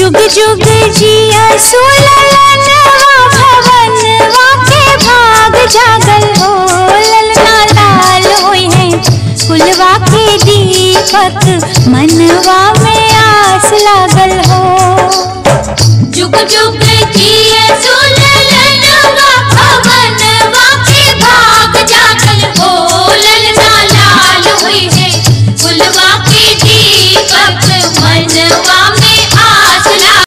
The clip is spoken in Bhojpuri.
जुग जुग जिया सुललनवा भवनवा के भाग जागल हो ललना लाल होई है कुलवा के दीपक मनवा में आस लागल हो जुग जुग जिया